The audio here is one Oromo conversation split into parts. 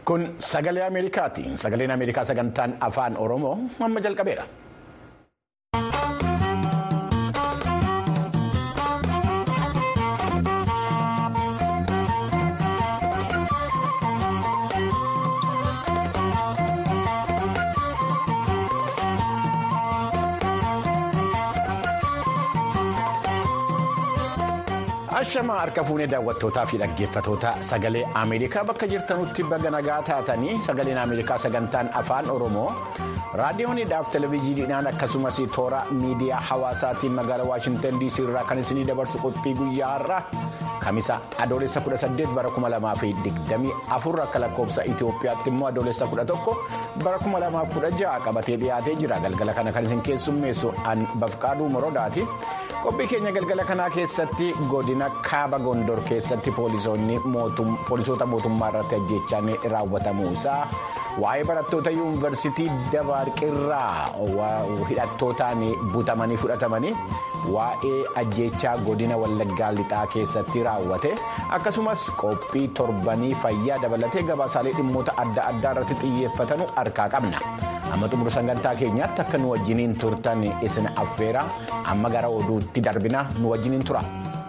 Kun sagalee Ameerikaati. Sagaleen Ameerikaa sagantaan afaan Oromoo amma jalqabeera. Ashamaa harka fuunee daawwattootaa fi dhaggeeffatoota sagalee Ameerikaa bakka jirtanutti baga nagaa taatanii sagaleen Ameerikaa sagantaan afaan Oromoo raadiyooniidhaaf televezyiiniidhaan akkasumas toora miidiyaa hawaasaatiin magaalaa Waashintan DC irraa kan isinii dabarsu qophii guyyaa har'aa kamisa adoolessa 18 bara 2024 akka lakkoofsa Itoophiyaatti immoo adoolessa 11 bara 2016 qabatee dhiyaatee jira galgala kana kan isin keessummeessu an bafqaaduu morodaati. qophii keenya galgala kanaa keessatti godina kaaba gondor keessatti poolisoota mootummaa irratti ajjechaan raawwatamuu isaa waa'ee barattoota yuunivarsiitii dabaarqirraa hidhattootaan butamanii fudhatamanii waa'ee ajjechaa godina wallaggaa lixaa keessatti raawwate akkasumas qophii torbanii fayyaa dabalatee gabaasaalee dhimmoota adda addaa irratti xiyyeeffatanu harkaa qabna. amma xumura sagantaa keenyaatti akka nu wajjiniin turtan isin affeera amma gara oduutti darbina nu wajjiniin tura.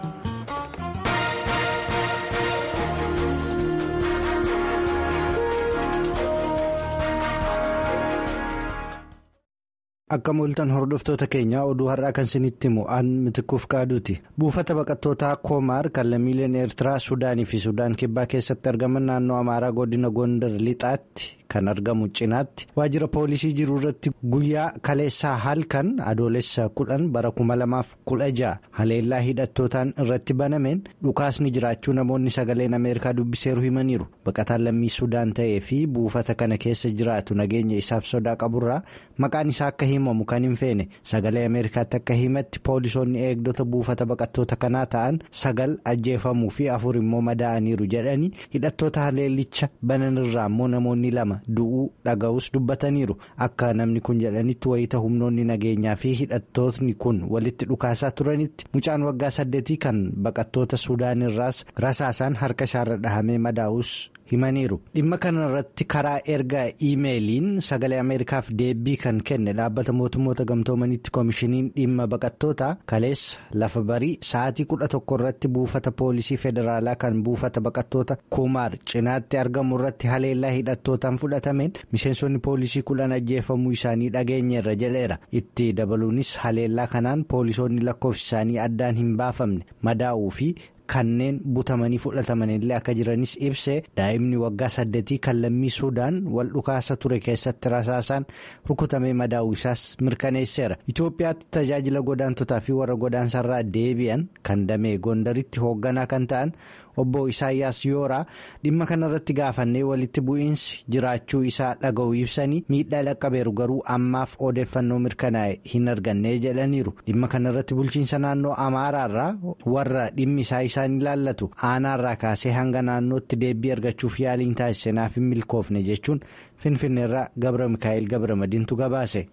Akka mooltan hordoftoota keenyaa oduu har'aa kan isinitti himu aan mitikuuf qaaduuti. Buufata baqattootaa Koomaar kan lammiileen Eertiraa, Suudaanii fi Sudaan kibbaa keessatti argaman naannoo Amaaraa godina Gondar lixaatti kan argamu cinaatti waajjira poolisii jiru irratti guyyaa kaleessaa halkan adoolessa kudhan bara kuma lamaaf kudha ja'a haleellaa hidhattootaan irratti banameen dhukaasni jiraachuu namoonni sagaleen Ameerikaa dubbiseeru himaniiru. Baqataan lammii Sudaan ta'ee fi buufata kana keessa jiraatu nageenya isaaf sodaa qaburraa maqaan isaa akka himamu kan hin feene sagalee Ameerikaatti akka himatti poolisoonni eegdota buufata baqattoota kanaa ta'an sagal ajjeefamuu fi afur immoo madaa'aniiru jedhanii hidhattoota haleellicha bananirraa immoo namoonni lama. du'uu dhaga'us dubbataniiru akka namni kun jedhanitti wayita humnoonni nageenyaa fi hidhattootni kun walitti dhukaasaa turanitti mucaan waggaa saddeetii kan baqattoota suudaanirraas rasaasaan harka isaarra dhahamee madaa'us himaniiru dhimma kana irratti karaa ergaa iimeeliin sagalee ameerikaaf deebii kan kenne dhaabbata mootummoota gamtoomanitti koomishiniin dhimma baqattootaa kaleessa lafa barii sa'aatii kudha tokko irratti buufata poolisii federaalaa kan buufata baqattoota kumaar cinaatti argamu irratti haleellaa hidhattootaan fudhatameen miseensonni poolisii kudhan ajjeefamuu isaanii dhageenyeerra jedheera itti dabaluunis haleellaa kanaan poolisoonni lakkoofsi isaanii addaan hin baafamne madaa'uu fi. kanneen butamanii fudhataman illee akka jiranis ibsee daa'imni waggaa saddeetii kan lammii suudaan wal dhukaasa ture keessatti rasaasaan rukutamee madaa'uu isaas mirkaneesseera itoophiyaatti tajaajila godaantotaa fi warra godaansarraa deebi'an kan damee gondaritti hoogganaa kan ta'an obbo isaayyaas yooraa dhimma kanarratti gaafannee walitti bu'iinsi jiraachuu isaa dhaga'uu ibsanii miidhaa dhaqqabeeru garuu ammaaf odeeffannoo mirkanaa'e hin arganne jedhaniiru dhimma kanarratti bulchiinsa naannoo amaaraarraa warra dhimmi isaa isaan ilaallatu aanaarraa kaasee hanga naannootti deebii argachuuf yaaliin taasise naaf hin milkoofne jechuun finfinneerraa gabra mikaa'el gabra madiintu gabaase.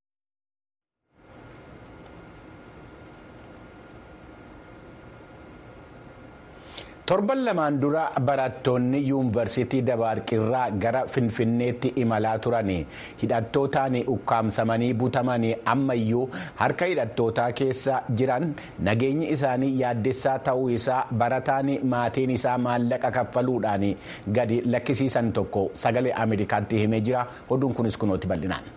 torban lamaan dura barattoonni yuunivarsiitii dabaarqirraa gara finfinneetti imalaa turan hidhattootaan ukkaamsamanii butamanii ammayyuu harka hidhattootaa keessa jiran nageenyi isaanii yaaddessaa ta'uu isaa barataan maatiin isaa maallaqa kaffaluudhaan gadi lakkisiisan tokko sagalee ameerikaatti himee jira oduun kunis kunooti bal'inaan.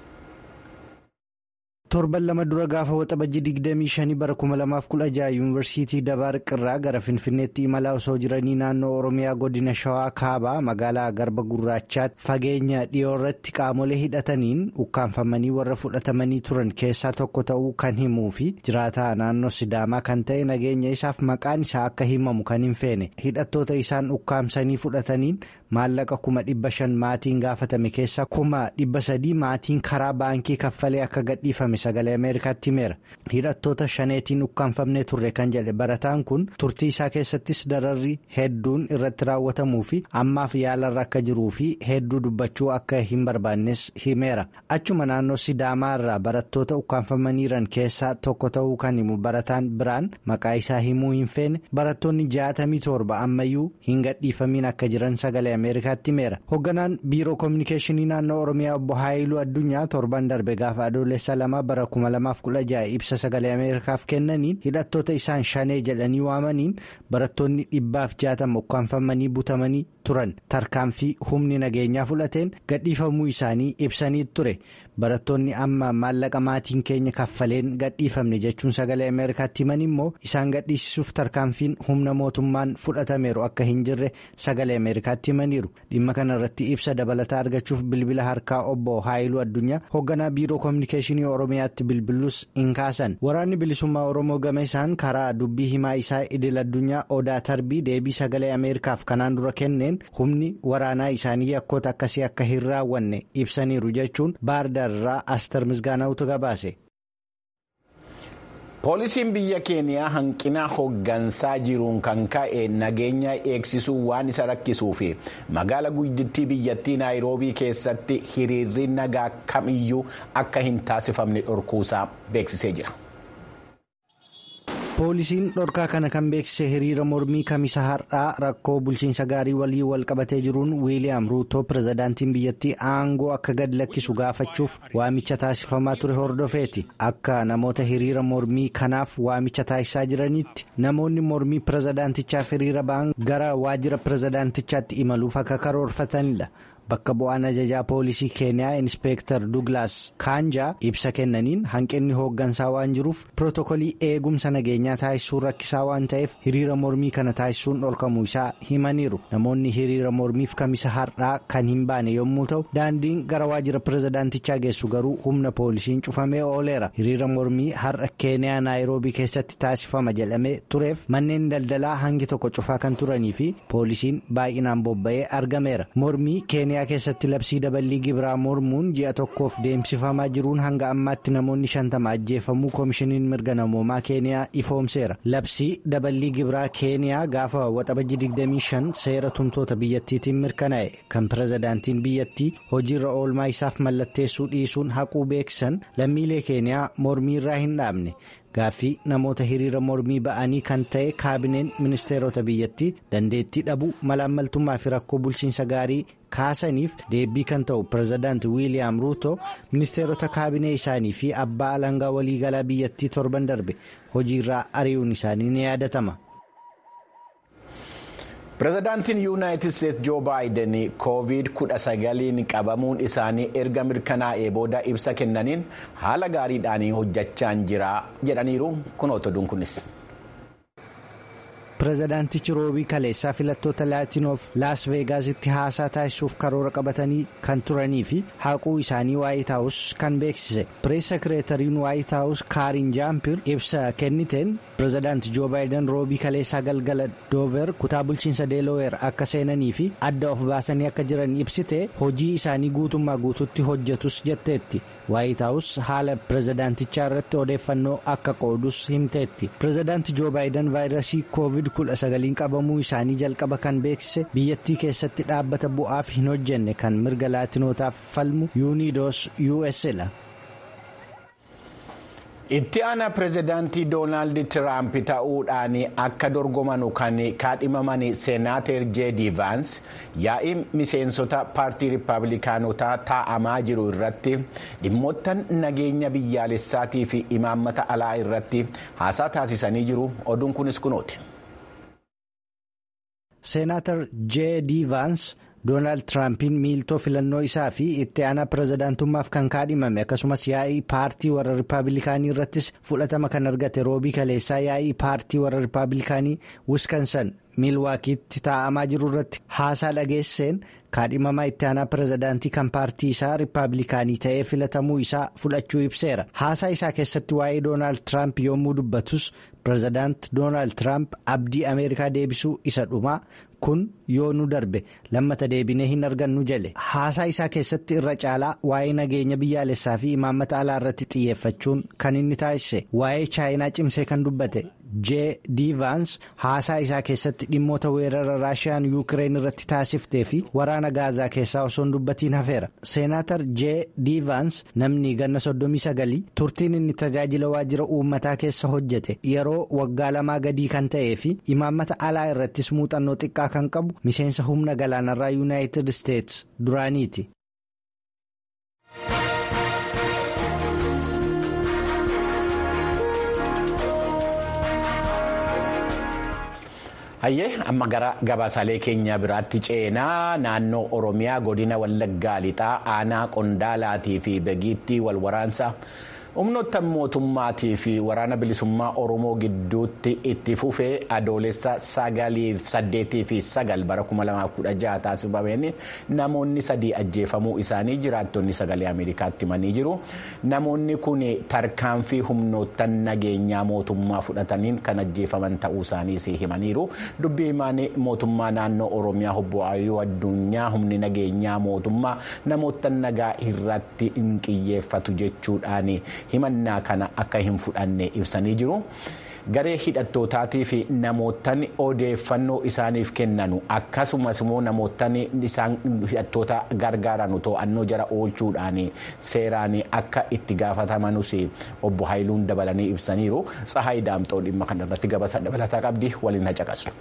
torban lama dura gaafa waxabajji 25 bara 2016 yuunivarsiitii dabaarqirraa gara finfinneetti imalaa osoo jiranii naannoo oromiyaa godina shawaa kaabaa magaalaa garba gurraachaatti fageenya dhiyoo irratti qaamolee hidhataniin ukkaanfamanii warra fudhatamanii turan keessaa tokko ta'uu kan himuu fi jiraataa naannoo sidaamaa kan ta'e nageenya isaaf maqaan isaa akka himamu kan hin feene hidhattoota isaan ukkaamsanii fudhataniin maallaqa kuma dhibba shan maatiin gaafatame keessaa kuma dhibba sadii maatiin karaa baankii kaffalee akka gadhiifame sagalee ameerikaatti himeera hidhattoota shaneetiin ukkaanfamnee turre kan jedhe barataan kun turtii isaa keessattis dararri hedduun irratti raawwatamuu fi ammaaf yaalarra akka jiruu fi hedduu dubbachuu akka hin barbaannes himeera achuma naannoo sidaamaa irraa barattoota ukkaanfamaniiran keessaa tokko ta'uu kan himu barataan biraan maqaa isaa himuu hin feene barattoonni jaatamii torba ammayyuu hin gadhiifamiin akka jiran sagalee ameerikaatti himeera hoogganaan biiroo koominikeeshinii naannoo oromiyaa obbo haayiluu addunyaa torban darbe gaafa adoolessa lama bara 2016 ibsa sagalee ameerikaaf kennaniin hidhattoota isaan shanee jedhanii waamaniin barattoonni dhibbaaf jaatama ukkaanfamanii butamanii turan tarkaanfii humni nageenyaa fudhateen gadhiifamuu isaanii ibsanii ture barattoonni amma maallaqa maatiin keenya kaffaleen gadhiifamne jechuun sagalee ameerikaatti himan immoo isaan gadhiisisuuf tarkaanfiin humna mootummaan fudhatameeru akka hin jirre sagalee ameerikaatti himaniiru dhimma kana irratti ibsa dabalataa argachuuf bilbila harkaa obbo haayiluu addunyaa hoogganaa biiroo koominikeeshinii oromiyaatti bilbiluus hin kaasan waraanni bilisummaa oromoo gama isaan karaa dubbii himaa isaa idil addunyaa odaa tarbii deebii sagalee ameerikaaf kanaan dura kenneen humni waraanaa isaanii yakkoota akkasii akka hin raawwanne ibsaniiru jechuun baardaarraa astar misgaanaa'utu gabaase. poolisiin biyya keeniyaa hanqina hoggansaa jiruun kan ka'e nageenya eegsisuu waan isa rakkisuu fi magaala guddittii biyyattii naayiroobii keessatti hiriirri nagaa kamiyyuu akka hin taasifamne dhorkuusaa beeksisee jira. poolisiin dhorkaa kana kan beeksise hiriira mormii kamisa har'aa rakkoo bulchiinsa gaarii walii wal qabatee jiruun wiiliyaam ruutoo pirezidaantiin biyyattii aangoo akka gad lakkisu gaafachuuf waamicha taasifamaa ture hordofeeti akka namoota hiriira mormii kanaaf waamicha taasisaa jiranitti namoonni mormii pirezidaantichaaf hiriira ba'an gara waajjira pirezidaantichaatti imaluuf akka karoorfatanidha. bakka bu'aan ajajaa poolisii keeniyaa inspeektar duglaas kaanjaa ibsa kennaniin hanqinni hooggansaa waan jiruuf pirootokolii eegumsa nageenyaa taasisuun rakkisaa waan ta'eef hiriira mormii kana taasisuun dhorkamuu isaa himaniiru namoonni hiriira mormiif kamisa har'aa kan hin baane yommuu ta'u daandiin gara waajjira pirezidaantichaa geessu garuu humna poolisiin cufamee ooleera hiriira mormii har'a keeniyaa naayiroobii keessatti taasifama jedhamee tureef manneen daldalaa hangi tokko cufaa kan turanii fi poolisiin baay'inaan bobba'ee argameera mormii keeniyaa. keessatti labsii daballii gibiraa mormuun ji'a tokkoof deemsifamaa jiruun hanga ammaatti namoonni shantama ajjeefamuu koomishiniin mirga namoomaa keeniyaa ifoomseera labsii daballii gibiraa keeniyaa gaafa waxabajji 25 seera tumtoota biyyattiitiin mirkanaa'e kan pirezidaantiin biyyattii hojiirra oolmaa isaaf mallatteessuu dhiisuun haquu beeksisan lammiilee keeniyaa mormii irraa hin dhaabne. gaaffii namoota hiriira mormii ba'anii kan ta'e kaabineen ministeerota biyyattii dandeettii dhabuu malaammaltummaa fi rakkoo bulchiinsa gaarii kaasaniif deebii kan ta'u pirezidaanti wiiliyaam ruuto ministeerota kaabinee isaanii fi abbaa alangaa waliigalaa biyyattii torban darbe hojiirraa ari'uun isaanii ni yaadatama. pirezidaantiin yuunaayitid isteetsi joo baayiden koovid 19 qabamuun isaanii erga mirkanaa'ee booda ibsa kennaniin haala gaariidhaan hojjechaa jira jedhaniiru kunoo oduun kunis. pirezidaantichi roobii kaleessaa filattoota laatinoof laas veegaasitti haasaa taasisuuf karoora qabatanii kan turanii fi haquu isaanii waayit haawus kan beeksise pirees sekireetariin waayit haawus kaarin jaampir ibsa kenniteen pirezidaanti joo baayiden roobii kaleessaa galgala doover kutaa bulchiinsa deeloower akka seenanii fi adda of baasanii akka jiran ibsite hojii isaanii guutummaa guututti hojjetus jetteetti waayit haawus haala pirezidaantichaa irratti odeeffannoo akka qoodus himteetti pirezidaanti joo baayiden vaayirasii koovid 19 qabamuu isaanii jalqaba kan beeksise biyyattii keessatti dhaabbata bu'aaf hin hojjenne kan mirga laatinootaaf falmu yuunidoos usla. itti aanaa pirezidaantii doonaald tiraamp ta'uudhaan akka dorgomanu kan kaadhimaman seenaater jeedi vaans yaa'ii miseensota paartii riippaabilikaanotaa taa'amaa jiru irratti dhimmoottan nageenya biyyaalessaatii fi imaammata alaa irratti haasaa taasisanii jiru oduun kunis kunooti. seenaatar jeedi vaans. doonaald tiraampiin miiltoo filannoo isaa fi itti aanaa pirezidaantummaaf kan kaadhimame akkasumas yaa'ii paartii warra riippaabilikaanii irrattis fudhatama kan argate roobii kaleessaa yaa'ii paartii warra riippaabilikaanii wiskansan miilwaakiitti taa'amaa jiru irratti haasaa dhageesseen kaadhimamaa itti aanaa pirezidaantii kan paartii isaa riippaabilikaanii ta'ee filatamuu isaa fudhachuu ibseera haasaa isaa keessatti waa'ee doonaald tiraamp yommuu dubbatus pirezidaant doonaald tiraamp abdii ameerikaa deebisuu isa dhumaa kun yoo nu darbe lammata deebinee hin argannu jedhe haasaa isaa keessatti irra caalaa waa'ee nageenya biyyaalessaa fi imaammata alaa irratti xiyyeeffachuun kan inni taasise waa'ee chaayinaa cimsee kan dubbate jee diivaans haasaa isaa keessatti dhimmoota weerara raashiyaan yuukireen irratti taasiftee fi waraana gaazaa keessaa osoo hin dubbatiin hafeera seenaatar jee diivaans namni ganna soddomii sagalii turtiin inni tajaajila waajjira uummataa keessa hojjete yeroo waggaa lamaa gadii kan ta'ee fi imaammata alaa irrattis muuxannoo xiqqaa kan qabu miseensa humna galaanarraa yuunaayitid isteets duraaniiti. hayyee amma gara gabaasaalee keenya biraatti ceenaa naannoo oromiyaa godina wallaggaa lixaa aanaa qondaalaatii fi begiittii walwaraansa humnoota mootummaatii fi waraana bilisummaa oromoo gidduutti itti fufee adoolessa sagaliif saddeetii fi sagal bara 2016 taasifameen namoonni sadii ajjeefamuu isaanii jiraattonni sagalee ameerikaatti himanii jiru namoonni kun tarkaanfii humnoota nageenyaa mootummaa fudhataniin kan ajjeefaman ta'uu isaaniis himaniiru dubbii himaan mootummaa naannoo oromiyaa obbo Ayyuu addunyaa humni nageenyaa mootummaa namoota nagaa irratti hin qiyyeeffatu jechuudhaan. himannaa kana akka hin fudhanne ibsanii jiru. garee hidhattootaatii fi namootni odeeffannoo isaaniif kennanu akkasumas immoo namootni isaan hidhattoota gargaaranu to'annoo jara oolchuudhaan seeraan akka itti gaafatamanus obbo Haayiluun dabalanii ibsaniiru tsahaay daamxoo dhimma kanarratti gabaasa dabalataa qabdi waliin hacaqasu.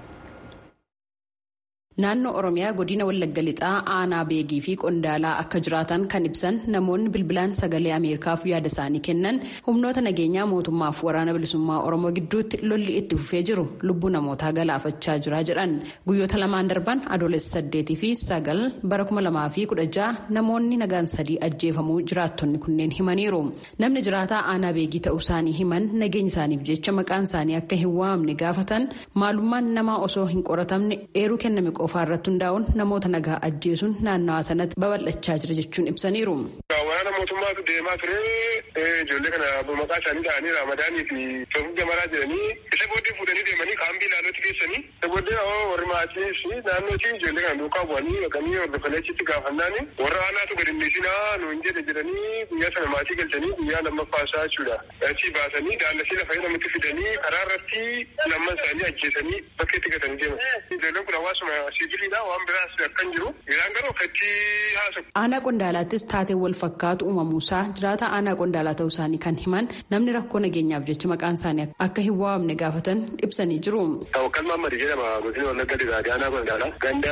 Naannoo Oromiyaa godina Wallagga Lixaa aanaa beegii fi qondaalaa akka jiraatan kan ibsan namoonni bilbilaan sagalee Ameerikaaf yaada isaanii kennan humnoota nageenyaa mootummaaf waraana bilisummaa Oromoo gidduutti lolli itti fufee jiru lubbuu namootaa galaafachaa jira jedhan guyyoota lamaan darban adoolessa saddeetii fi sagal bara kuma lamaa fi kudha ja'a namoonni nagaan sadii ajjeefamuu jiraattonni kunneen himaniiru. Namni jiraataa aanaa beegii ta'uu isaanii himan nageenya isaaniif jecha maqaan isaanii akka hin waamne gaafatan maalummaan namaa osoo hin qoratamne eeruu kenname qofaa irratti hundaa'uun namoota nagaa ajjeesuun naannawaa sanatti babal'achaa jira jechuun ibsaniiru. Waraana mootummaatu deemaa ture ijoollee kana maqaa isaanii dhahanii raamadaanii fi soofii jamaraa jedhanii isa booddee fuudhanii deemanii kaambii ilaalootti geessanii isa booddee warri maatii fi naannootii ijoollee kana duukaa bu'anii dhaqanii hordofanii achitti gaafannaani warra aanaatu gadi dhiisinaa nuun jedhe jedhanii guyyaa sana maatii galchanii guyyaa lammaffaasaa jechuudha. Achii baasanii daallasii lafa namatti fidanii karaa irratti lamman isaanii ajjeesanii bakka itti gatanii deeman. Ijoolleen kun hawaasuma sibiilidha waan biraas akkan jiru isaan garuu akkatti haasawu. Aanaa qondaalaattis taatee wal fakkaatu uumamuusaa jiraata aanaa qondaalaa ta'uu isaanii kan himan namni rakkoo nageenyaaf jecha maqaan isaanii akka hin waamne gaafatan ibsanii jiru. Tawakkal Mahammad jedhama godina Wallagga Lixaati aanaa qondaalaa ganda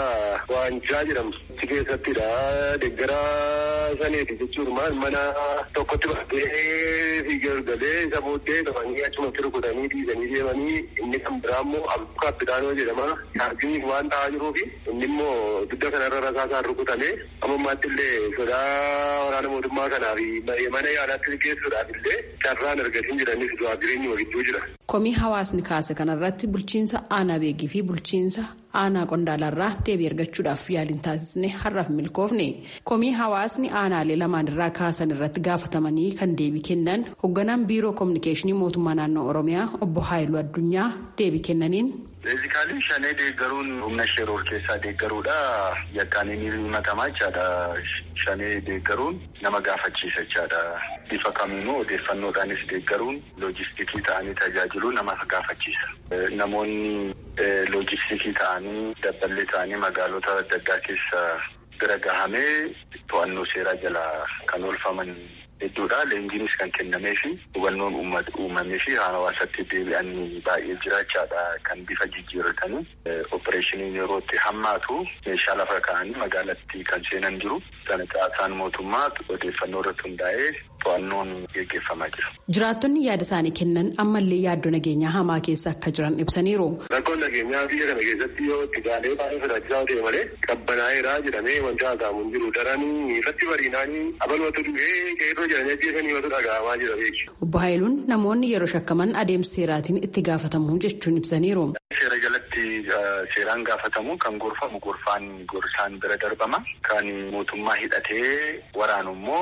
Waancaa jedhamu achi keessattidha deeggara saniiti jechuun mana tokkotti baatee fiigaa galee isa booddee qabanii achumatti rukutanii dhiisanii deemanii inni kan biraa immoo abduu kaapitaanoo jedhama yaarginiif waan ta'aa jiruu fi inni immoo dugda kanarra rasaasaan rukutame ammammaatti illee sodaa waraana mootummaa kanaa fi mana yaalaatti geessuudhaaf illee carraan argatiin jiranis du'aa jireenyi walitti jira. Komii hawaasni kaase kanarratti bulchiinsa aanaa beegii fi bulchiinsa aanaa qondaalarraa deebii argachuudhaaf yaaliin taasisne har'aaf milkoofne komii hawaasni aanaalee lamaan irraa kaasan irratti gaafatamanii kan deebii kennan hoogganaan biiroo koominikeeshinii mootummaa naannoo oromiyaa obbo Haayiluu Addunyaa deebii kennaniin. Beezikaalii shanee deeggaruun humna sheeroor keessaa deeggaruudha. Yakkaan inni himatamaa jechaadha. Shanee deeggaruun nama gaafachiisa jechaadha. Bifa kamiinuu odeeffannoodhaanis deeggaruun loojistikii ta'anii tajaajiluu nama gaafachiisa. Namoonni loojistikii ta'anii dabballee ta'anii magaalota adda addaa keessa bira gahamee to'annoo seeraa jala kan oolfaman hedduudha. Leenjiinis kan kennamee fi hubannoon uumamee fi hawaasatti deebi'anii baay'ee jiraachaadha kan bifa jijjiirratanii opereeshiniin yeroo itti hammaatu meeshaa lafa kaa'anii magaalatti kan seenan jiru. Sana caasaan mootummaa odeeffannoo irratti hundaa'ee to'annoon gaggeeffamaa jira. Jiraattonni yaada isaanii kennan ammallee yaaddoo nageenyaa hamaa keessa akka jiran ibsaniiru. Rakkoon nageenyaa biyya kana keessatti yoo itti galee baay'ee sodaachisaa ta'e malee qabbanaa'eera jedhamee wanti haasa'amu hin jiru. Daranii irratti bariinaanii abalwatu du'ee qeerroo jedhanii ajjeesanii yoo dhagahamaa jira beeku. Obbo Haayiluun namoonni yeroo shakkaman adeemsa seeraatiin itti gaafatamu jechuun ibsaniiru. Seera jalatti seeraan gaafatamu kan gorfamu gorfaan gorsaan bira darbama. Kan mootummaa hidhatee waraanu immoo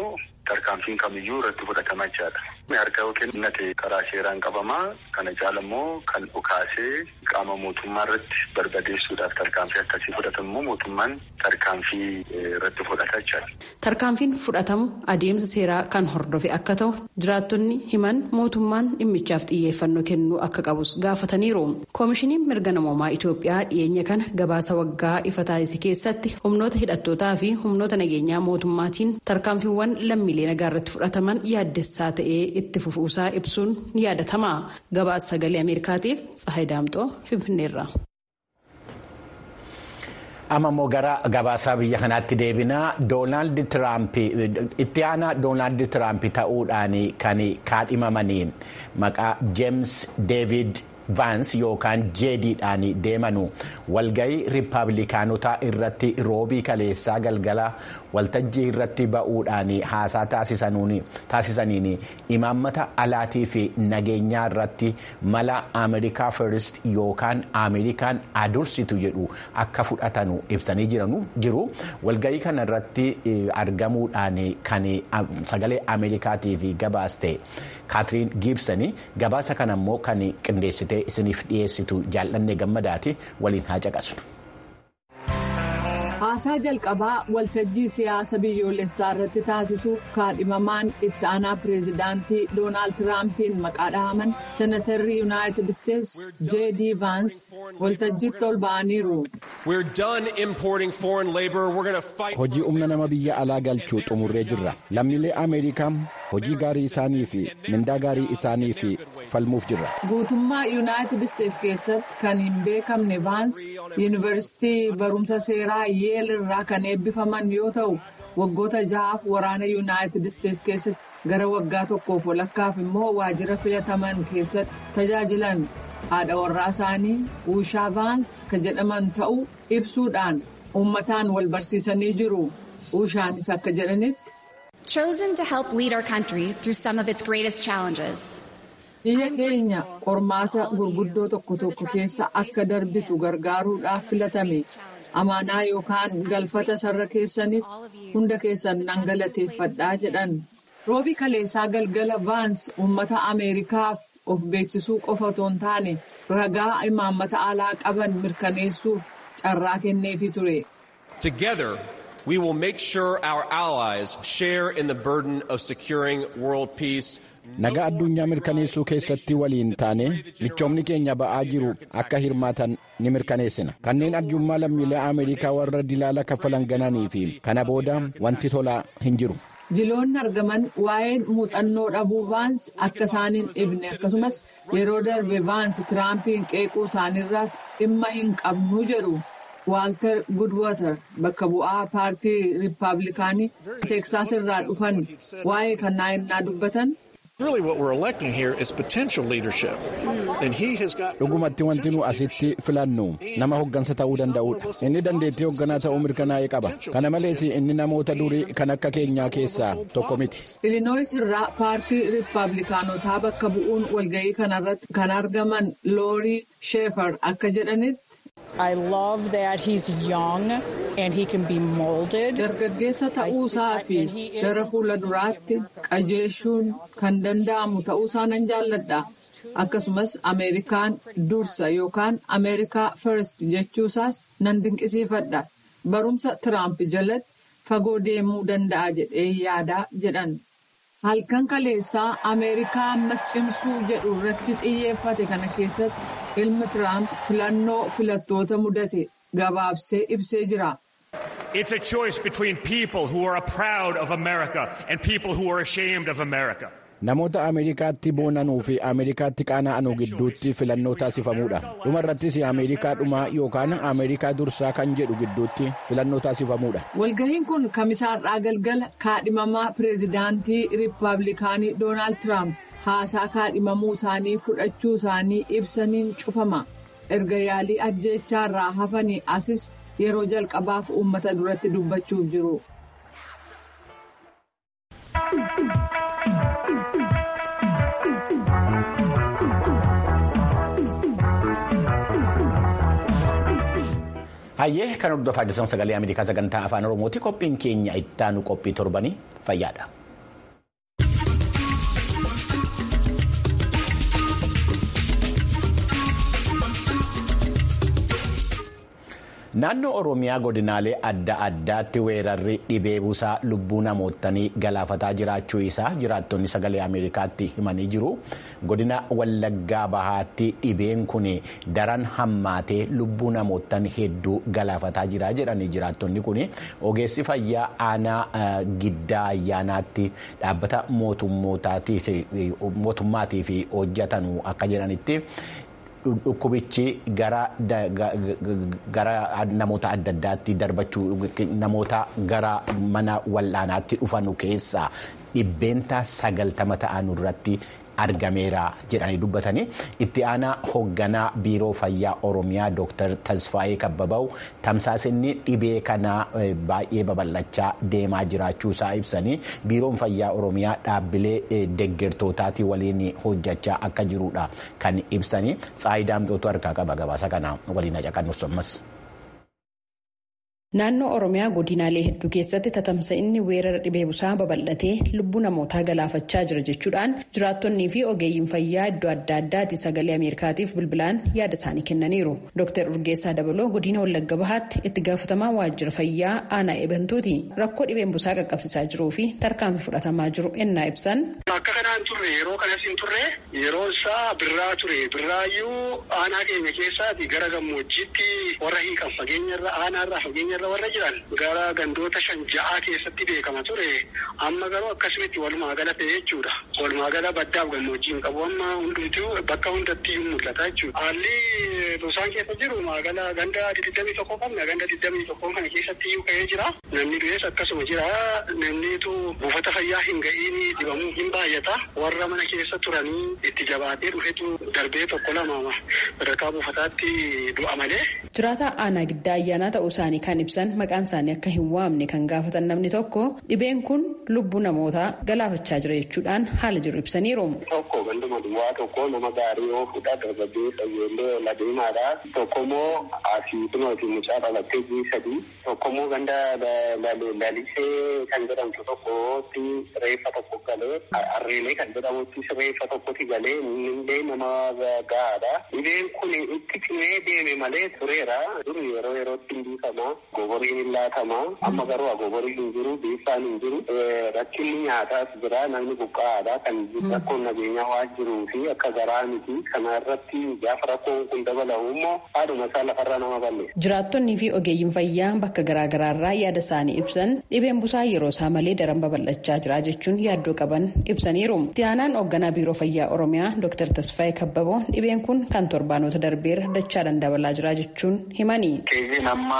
tarkaanfiin kamiyyuu irratti fudhatama jechaadha. Harka yookiin nate karaa seeraan qabamaa kana caala immoo kan dhukaasee qaama mootummaa irratti barbadeessuudhaaf tarkaanfii akkasii fudhatamu immoo mootummaan tarkaanfii irratti fudhata jechaadha. Tarkaanfiin fudhatamu adeemsa seeraa kan hordofe akka ta'u jiraattonni himan mootummaan dhimmichaaf xiyyeeffannoo kennuu akka qabus gaafataniiru. Koomishiniin mirga namoomaa Itoophiyaa dhiyeenya kana gabaasa waggaa ifa taasise keessatti humnoota hidhattootaa fi humnoota nageenyaa mootummaatiin tarkaanfiiwwan lammiilee nagaa irratti fudhataman yaaddessaa ta'ee itti fufuusaa ibsuun ni yaadatama. Gabaasa sagalee Ameerikaatiif Tsahayi Daamxoo Finfinneerra. amma immoo gara gabaasaa biyya kanaatti deebinaa doonaald tiraamp itti aanaa doonaald tiraamp ta'uudhaan kan kaadhimamanii maqaa jeems deevid vaans yookaan jeediidhaan deemanu walgahii riippaabilikaanotaa irratti roobii kaleessaa galgala waltajjii irratti ba'uudhaan haasaa taasisaniin imaammata alaatii fi nageenyaa irratti mala ameerikaa firist yookaan ameerikaan adursitu jedhu akka fudhatanu ibsanii jiru walgahii kana irratti argamuudhaan kan sagalee ameerikaatiif gabaaste kaatiriin giibsanii gabaasa kana immoo kan qindeessite isiniif dhiyeessitu jaallanne gammadaati waliin haa caqasnu. haasaa jalqabaa waltajjii siyaasa biyyoolessaa irratti taasisuuf kaadhimamaan itti aanaa pireezidaantii doonaald tiraampiin maqaa dhahaman senatarri yuunaayitid isteetsi jeedii vaans waltajjiitti ol ba'aniiru. hojii humna nama biyya alaa galchuu xumurree jirra lammiilee ameerikaa hojii gaarii isaanii fi mindaa gaarii isaanii fi falmuuf jirra. guutummaa yuunaayitid isteetsi keessatti kan hin beekamne vaans yuunivarsiitii barumsa seeraa yeel irraa kan eebbifaman yoo ta'u waggoota jahaaf waraana yuunaayitid isteetsi keessatti gara waggaa tokkoof walakkaaf immoo waajjira filataman keessatti tajaajilan haadha warraa isaanii uushaa vaans kan jedhaman ta'uu ibsuudhaan uummataan wal barsiisanii jiru uushaanis akka jedhanitti. chosen to help lead our country through some of its greatest challenges. biyya keenya qormaata gurguddoo tokko tokko keessa akka darbitu gargaaruudhaaf filatame amaanaa yookaan galfata sarara keessaniif hunda keessan nan galateeffadhaa jedhan roobii kaleessaa galgala vaans uummata ameerikaaf of beeksisuu qofa otoo hin taane ragaa imaammata alaa qaban mirkaneessuuf carraa kenneefi ture. Together, we will make sure our allies share in the burden of securing world peace. nagaa addunyaa mirkaneessuu keessatti waliin taane michoomni keenya ba'aa jiru akka hirmaatan ni mirkaneessina kanneen arjummaa lammiilee ameerikaa warra dilaala kaffalan gananii fi kana booda wanti tolaa hin jiru. jiloonni argaman waa'een muuxannoo dhabuu vaans akka isaaniin ibne akkasumas yeroo darbe vaans tiraampiin qeequu isaaniirraas dhimma hin qabnu jedhu waaltar gudwater bakka bu'aa paartii riippaabilikaanii teeksaas irraa dhufan waa'ee kanaa innaa dubbatan. dhugumatti wanti nu asitti filannu nama hoggansa ta'uu danda'udha inni dandeettii hogganaa ta'uu mirkanaa'ee qaba kana malees inni namoota durii kan akka keenyaa keessaa tokko miti. ilinooyis irraa paartii riippaabilikaanotaa bakka bu'uun walga'ii kanarratti kan argaman loorii sheefar akka jedhanitti. I love that he's young and he can be molded. Dargaggeessa ta'uusaa fi gara fuula duraatti qajeeshuun kan danda'amu ta'uusaa nan jaalladha. Akkasumas Ameerikaan dursa yookaan Ameerikaa first jechuusaas nan dinqisiifadha. Barumsa Tiraamp jalatti fagoo deemuu danda'a jedhee yaadaa jedhan. Halkan kaleessaa Ameerikaa ammas cimsuu jedhu irratti xiyyeeffate kana keessatti ilmi Tiraamp filannoo filattoota mudate gabaabsee ibsee jira. It's a choice between people who are proud of America and people who are ashamed of America. namoota ameerikaatti boonanuu fi ameerikaatti qaana'anuu gidduutti filannoo taasifamuudha dhuma irrattis ameerikaa dhumaa yookaan ameerikaa dursaa kan jedhu gidduutti filannoo taasifamuudha. walgahiin kun kamisaarraa galgala kaadhimamaa pireezidaantii riippaabilikaanii doonaald tiraamp haasaa kaadhimamuu isaanii fudhachuu isaanii ibsaniin cufama erga yaalii ajjeechaarraa hafanii asis yeroo jalqabaaf uummata duratti dubbachuuf jiru. hayyee kan hordofaa jirtan sagalee ameerikaa sagantaa afaan oromooti qophiin keenya ittaanu qophii torbanii fayyaadha. Naannoo Oromiyaa godinaalee adda addaatti weerarri dhibee busaa lubbuu namootanii galaafataa jiraachuu isaa jiraattonni sagalee Ameerikaatti himanii jiru. Godina Wallaggaa Bahaatti dhibeen kun daran hammaatee lubbuu namootan hedduu galaafataa jira jedhanii jiraattonni kun ogeessi fayyaa aanaa giddaa ayyaanaatti dhaabbata mootummaatiif hojjetan akka jedhanitti. Dhukkubichi gara namoota adda addaatti darbachuu namoota gara mana wal'aanaatti dhufanu keessaa dhibbeentaa sagaltama ta'an irratti argameera jedhanii dubbatanii itti aanaa hoogganaa biiroo fayyaa oromiyaa dooktar tasfaayee kabbabaw tamsaasinni dhibee kanaa baay'ee babal'achaa deemaa jiraachuu isaa ibsanii biiroon fayyaa oromiyaa dhaabbilee deggertootaatii waliin hojjechaa akka jirudha kan ibsanii tsaayidaamtootu harkaa qaba gabaasa kana waliin haqannus ammas. Naannoo Oromiyaa godinaalee hedduu keessatti tatamsa'inni weerara dhibee busaa babal'atee lubbuu namootaa galaafachaa jira jechuudhaan jiraattonnii fi ogeeyyiin fayyaa iddoo adda addaati sagalee Ameerikaatiif bilbilaan yaada isaanii kennaniiru. Dr. Urgeessaa Dabaloo godina Wallagga Bahaatti itti gaafatamaa waajjira fayyaa aanaa eebantuuti. Rakkoo dhibeen busaa qaqqabsiisaa jiruu fi tarkaanfii fudhatamaa jiru ennaa ibsan. Akka kanaan turre yeroo kanas hin turre yeroo isaa birraa ture birraayyuu aanaa keenya keessaati gara gammoojjiitti warra hiikan fageenyarra aanaarraa fageenyarra warra jiran gara gandoota shan ja'aa keessatti beekama ture amma garuu akkasumatti walumaa gala ta'e jechuudha walumaa gala baddaaf gammoojjiin qabu amma hundumtuu bakka hundatti mul'ata jechuudha haalli busaan keessa jiru magala ganda digdamii tokko qabna ganda digdamii tokko kana keessatti iyyuu ka'ee jira namni du'ees akkasuma jira namnitu buufata fayyaa hin ga'iin dibamuu hin baay'ata warra mana keessa turanii itti jabaatee dhufetu darbee tokko lama sadarkaa buufataatti du'a malee. Jiraata aanaa giddaa ayyaanaa ta'uu isaanii kan ibsan maqaan isaanii akka hin waamne kan gaafatan namni tokko dhibeen kun lubbuu namootaa galaafachaa jira jechuudhaan haala jiru ibsaniiru. Tokko ganduma duwwaa tokko nama gaarii yoo fuudha darbaddee fayyoolee ola deemaadha. Tokko immoo asii kunooti mucaa dhalattee jii sadii. Tokko immoo ganda lalisee kan jedhamtu tokkotti reeffa tokko galee harreelee kan jedhamutti reeffa tokkotti galee illee nama gahaadha. Dhibeen kun itti cimee deeme malee tureera. Dur yeroo yerootti hin biifama. Goboriin hin laatama. Amma garuu goboriin hin jiru, biifaan hin jiru. Rakkinni nyaataas jira. Namni buqqa'aadha. Kan rakkoon nageenyaa waan jiruu fi akka garaa miti. Kana irratti gaafa rakkoon kun dabalamu immoo haadhuma isaa lafarraa nama balleessa. Jiraattonnii fi ogeeyyiin fayyaa bakka garaagaraarraa yaada isaanii ibsan dhibeen busaa yeroo isaa malee daran babal'achaa jira jechuun yaaddoo qaban ibsaniiru. Itti aanaan hoogganaa biiroo fayyaa oromiyaa Dr. Tasfaayee Kabbaboo dhibeen kun kan torbaanota darbeera dachaadhaan dabalaa jira jechuun himani. Keeziin amma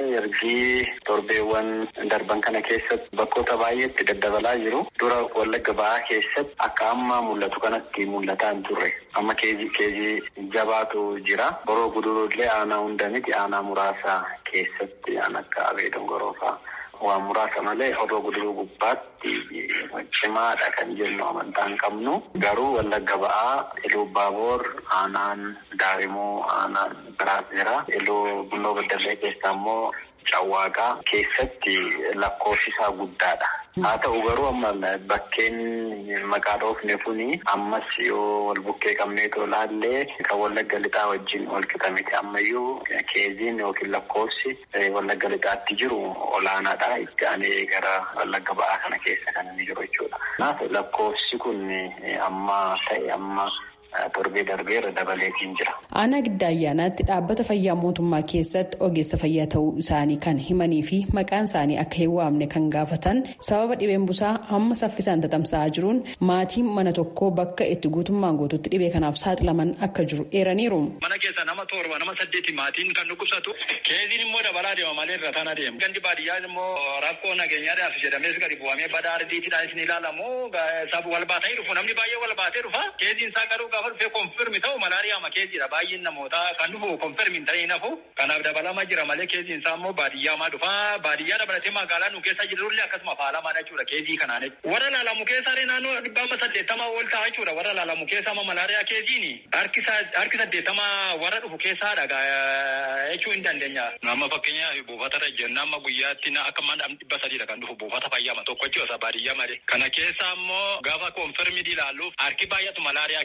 ergii torbeewwan darban kana keessatti bakkoota baay'eetti daddabalaa jiru. Dura wallagga ba'aa keessatti akka amma mul'atu kanatti mul'ataa hin turre. Amma keezii keezii jabaatu jira. Boroo gudurullee aanaa hunda miti aanaa muraasa keessatti aan akka abee dongoroofaa. Waan muraasa malee odoo guduruu gubbaatti cimaadha kan jennu amantaa hin qabnu. Garuu wallagga ba'aa iluu baaboor aanaan daarimoo aanaan biraas jira. Iluu bunnoo baddallee keessaa immoo cawwaaqaa keessatti lakkoofsi isaa guddaadha. Haa ta'u garuu amma bakkeen maqaa dhoofne kuni ammas yoo wal bukkee qabneetoo laallee kan wallagga lixaa wajjin wal qixa miti ammayyuu keeziin yookiin lakkoofsi wallagga lixaatti jiru olaanaadha. Itti aanee gara wallagga ba'aa kana keessa kan inni jiru jechuudha. Kanaaf lakkoofsi kun amma ta'e amma. torbee darbeera dabaleetiin jira. Aanaa giddaa ayyaanaatti dhaabbata fayyaa mootummaa keessatti ogeessa fayyaa ta'uu isaanii kan himanii fi maqaan isaanii akka hin waamne kan gaafatan sababa dhibeen busaa amma saffisaan tatamsa'aa jiruun maatiin mana tokkoo bakka itti guutummaan guututti dhibee kanaaf saaxilaman akka jiru eeraniiru. Mana keessa nama torba nama saddeeti maatiin kan dhukkubsatu keeziin immoo dabalaa deema malee irra tana deema. Gandi baadiyyaa immoo rakkoo nageenyaadhaaf jedhamees gadi bu'amee badaa ardiitiidhaanis ni ilaalamu wal baatanii dhufu namni baay'ee wal baatee dhufa keeziin isaa garuu gaafa dhufee konfirmi ta'u malaariyaa makee jira baay'een namootaa kan dhufu konfirmi ta'ee nafu kanaaf dabalama jira malee keeziin isaa immoo baadiyyaa dhufa baadiyyaa dabalatee magaalaa nu keessa jirullee akkasuma faalamaadha jechuudha keezii kanaan warra laalamu keessaa naannoo dhibba amma saddeettamaa ol ta'a jechuudha warra laalamu keessaa amma malaariyaa keeziin harki saddeettamaa warra dhufu keessaadha jechuu hin dandeenya. Amma fakkeenyaaf buufatarra jenna amma guyyaatti akka mana dhibba sadiidha kan dhufu buufata fayyaa tokko jechuudha baadiyyaa malee. Kana keessa immoo gaafa konfirmii ilaalluuf harki baay'atu malaariyaa keezidha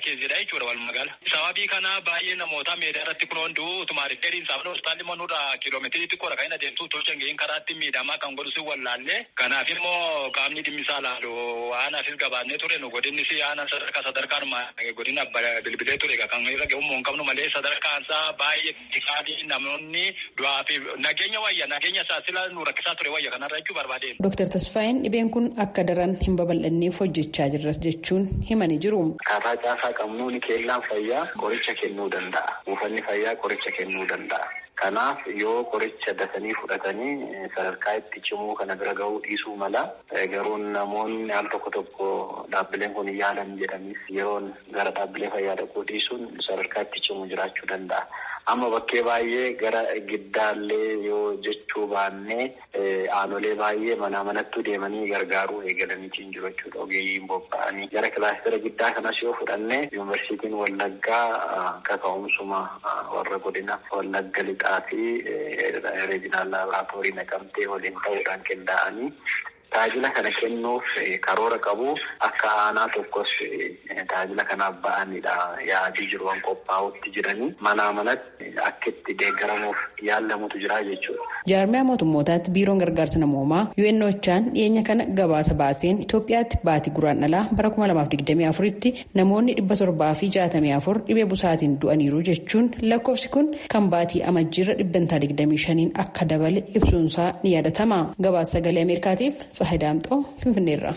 jechuudha walumaa gala. Sababii kana baay'ee namoota meedaa irratti kun hunduu utuma riqqeeriin saafni hospitaalli immoo nurraa kiiloomeetirii xiqqoodha kan inni adeemsu tolcha ga'een karaatti miidhamaa kan godhu si wallaallee kanaaf immoo qaamni dhimmisaa laalu aanaafis gabaannee ture nu godinni si aanan sadarkaa sadarkaan godina bilbilee ture kan irra ga'ummoo hin qabnu malee sadarkaan isaa baay'ee xiqqaadhi namoonni du'aa fi nageenya wayya nageenya isaa sila nu rakkisaa ture wayya kanarra jechuu barbaadeen. Dooktar Tasfaayeen dhibeen kun akka daran hin babal'anneef hojjechaa jirras jechuun himanii jiru. Akkaataa caasaa qabnuun keellaan fayyaa qoricha kennuu danda'a. Buufanni fayyaa qoricha kennuu danda'a. Kanaaf yoo qoricha dafanii fudhatanii sadarkaa itti cimuu kana bira gahuu dhiisuu mala garuu namoonni al tokko tokko dhaabbileen kun yaalan jedhanis yeroon gara dhaabbilee fayyaa dhaquu dhiisuun sadarkaa itti cimuu jiraachuu danda'a. Amma bakkee baay'ee gara giddaallee yoo jechuu baannee aanolee baay'ee manaa manattuu deemanii gargaaruu eegalaniitiin jiru jechuudha. Ogeeyyiin bobba'anii gara kilaastera giddaa kanas yoo fudhanne yuunivarsiitiin Wallaggaa kaka'umsuma warra godina Wallagga lixaa fi reejinaal laaboraatoorii naqamtee waliin ta'uudhaan qindaa'anii tajaajila kana kennuuf karoora qabu akka aanaa tokkos tajaajila kanaaf ba'anidha yaadii jiru waan qophaa'utti jiranii manaa manatti akka itti deeggaramuuf yaalamutu jira jechuudha. Jaarmiyaa mootummootaatti biiroon gargaarsa namoomaa UNOChaan dhiyeenya kana gabaasa baaseen Itoophiyaatti baatii guraandhalaa bara 2024tti namoonni 764 dhibee busaatiin du'aniiru jechuun lakkoofsi kun kan baatii amajjiirra 125 akka dabale ibsuunsaa ni yaadatama. Gabaasa sagalee Ameerikaatiif Tsahay Daamxoo Finfinneerra.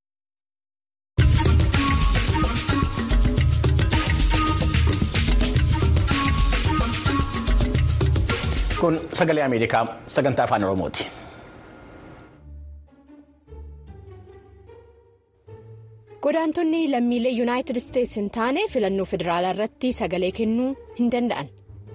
Kun sagalee Ameerikaa sagantaa afaan Oromooti. Godaantonni lammiilee Yuunaayitid Isteetsi hin taane filannoo federaalaa irratti sagalee kennuu hin danda'an.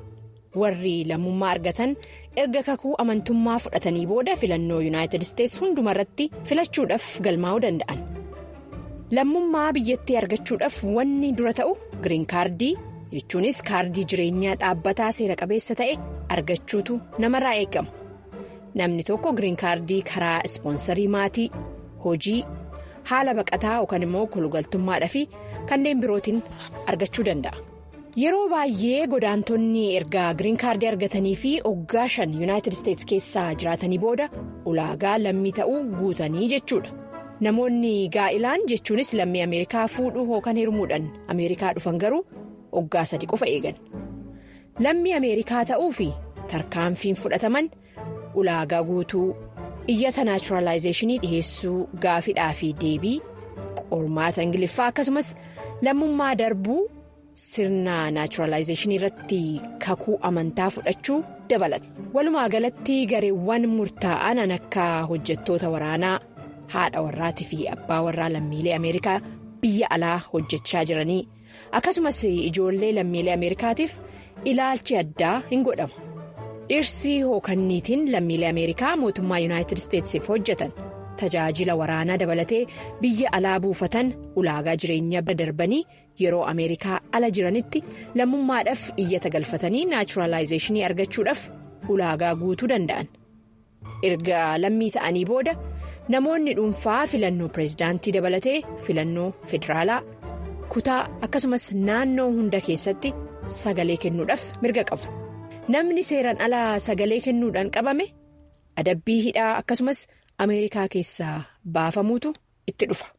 Warri lammummaa argatan erga kakuu amantummaa fudhatanii booda filannoo Yuunaayitid Isteetsi hundumarratti filachuudhaaf galmaa'uu danda'an. Lammummaa biyyattii argachuudhaaf wanni dura ta'u giriin kaardii jechuunis kaardii jireenyaa dhaabbataa seera qabeessa ta'e argachuutu namarraa eegama. Namni tokko giriin kaardii karaa ispoonsarii maatii, hojii, haala baqataa yookaan immoo kolugaltummaadhaa fi kanneen birootiin argachuu danda'a. Yeroo baay'ee godaantonni erga giriin kaardii argatanii fi waggaa shan yuunaayitid isteetsi keessaa jiraatanii booda ulaagaa lammii ta'uu guutanii jechuudha. Namoonni gaa'ilaan jechuunis lammii Ameerikaa fuudhuu yookaan hirmuudhaan Ameerikaa dhufan garuu waggaa sadi qofa eegan. Lammii Ameerikaa ta'uu fi tarkaanfiin fudhataman ulaagaa guutuu iyyata naachuraalaayizeeshinii dhiheessuu gaafidhaa fi deebii qormaata ingiliffaa akkasumas lammummaa darbuu. sirna naachuraalaayizeeshinii irratti kakuu amantaa fudhachuu dabalata walumaa galatti gareewwan murtaa'an akka hojjettoota waraanaa haadha warraatii fi abbaa warraa lammiilee ameerikaa biyya alaa hojjechaa jiranii akkasumas ijoollee lammiilee ameerikaatiif ilaalchi addaa hin godhama dhirsi hookanniitiin lammiilee ameerikaa mootummaa yuunaayitid isteetsiif hojjetan tajaajila waraanaa dabalatee biyya alaa buufatan ulaagaa jireenyaa bira darbanii. yeroo ameerikaa ala jiranitti lammummaadhaaf iyyata galfatanii naachuraalaayizeeshinii argachuudhaaf ulaagaa guutuu danda'an erga lammii ta'anii booda namoonni dhuunfaa filannoo pireezidaantii dabalatee filannoo federaalaa kutaa akkasumas naannoo hunda keessatti sagalee kennuudhaaf mirga qabu namni seeraan alaa sagalee kennuudhaan qabame adabbii hidhaa akkasumas ameerikaa keessaa baafamuutu itti dhufa.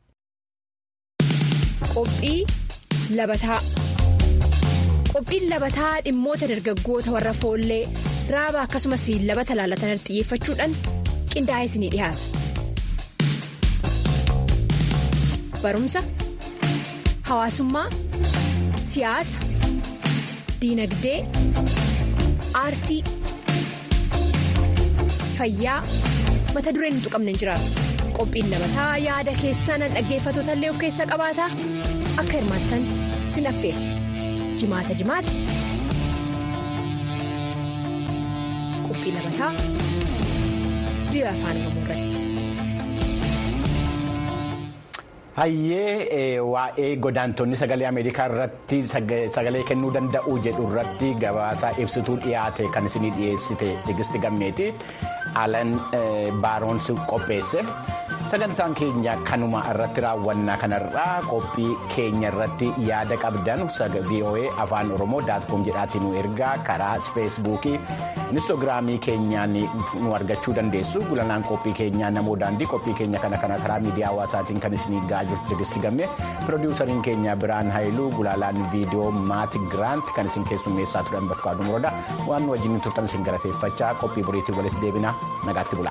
Qophii labataa qophiin labataa dhimmoota dargaggoota warra foollee raaba akkasumas labata laalatan xiyyeeffachuudhaan qindaa'ee isinii dhiyaata. Barumsa hawaasummaa siyaasa diinagdee aartii fayyaa mata dureen hin tuqamne hin jiraatu. qophiin labataa yaada keessan dhaggeeffatoota illee of keessa qabaata akka hirmaattan sin affeera jimaata jimaata qophii labataa biyya afaan oromoo irratti. Hayyee waa'ee godaantonni sagalee Ameerikaa irratti sagalee kennuu danda'u jedhu irratti gabaasaa ibsituu dhiyaate kan isinii dhiyeessite Tigisti Gammeeti. Alan Baaroonsi qopheesse. sagantaan keenya kanuma irratti raawwannaa kanarraa qophii keenya irratti yaada qabdan voa afaan oromoo daatkoom jedhaatiin nu ergaa karaa feesbuukii inistoogiraamii keenyaan nu argachuu dandeessu gulanaan qophii keenyaa namoo daandii qophii keenya kana kana karaa miidiyaa hawaasaatiin kan isinii ga'aa jirtu tigisti gamme piroodiwusariin keenya biraan haayiluu gulaalaan viidiyoo maati giraant kan isin keessummeessaa turan bakka aduu murooda waan nu wajjin turtan isin galateeffachaa qophii boriitiin walitti deebina nagaatti bula.